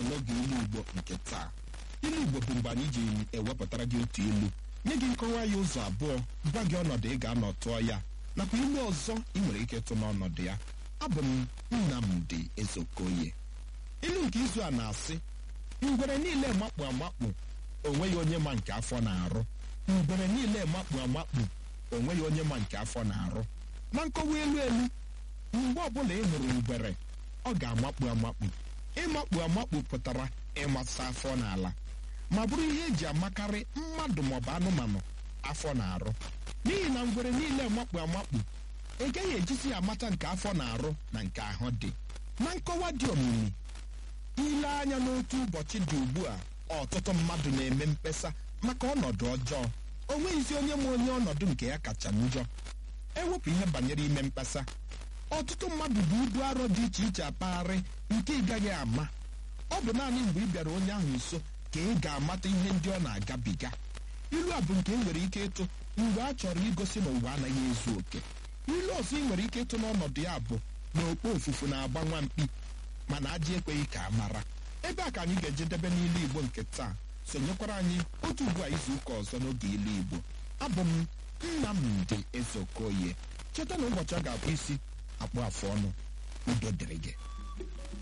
n'oge ilu igbo nke taa ilu igbo bụ mgbe anyị ji ewepụtara gị otu ilu nye gị nkọwa ya ụzọ abụọ gwa gị ọnọdụ ị ga-anọ tụọ ya nakwa ilu ọzọ ị nwere ike ịtụ n'ọnọdụ ya abụ m nnamdi ezokoye ilu nke izu a na-asị ngwere niile makpu amakpu onweghị onye ma nke afọ na-arụ ngwere niile makpu amakpu onweghị onye ma nke afọ na-arụ na nkọwa elu elu mgbe ọbụla ị hụrụ ngwere ọ ga-amakpu amakpu ịmakpu amakpu pụtara ịmasa afọ n'ala ma bụrụ ihe eji amakarị mmadụ maọbụ anụmanụ afọ na-arụ n'ihi na ngwere niile makpu amakpu ị gaghị ejizi ya amata nke afọ na-arụ na nke ahụ dị na nkọwa dị omimi ile anya n'otu ụbọchị dị ugbu a ọtụtụ mmadụ na-eme mkpesa maka ọnọdụ ọjọọ o nweghịzi onye ma onye ọnọdụ nke ya kacha njọ ewepụ ihe banyere ime mkpesa ọtụtụ mmadụ bụ ibu arọ dị iche iche akpagharị nke ị gaghị ama ọ bụ naanị mgbe ị bịara onye ahụ nso ka ị ga-amata ihe ndị ọ na-agabiga ilu a bụ nke ị nwere ike ịtụ mgbe a chọrọ igosi na ụwa anaghị ezu oke ilu ọzọ ị nwere ike ịtụ n'ọnọdụ ya bụ na okpo ofufu na-agba nwa mkpi mana ajị ekweghị ka a mara ebe a ka anyị ga-ejedebe n'ilu igbo nke taa sonyekwara anyị otu ugbu a izu ụka ọzọ n'oge ilu igbo abụ m nnamdi ezeokoye cheta na ụbọchị ọ ga-abụ isi akpụ afụ ọnụ udo dịrị gị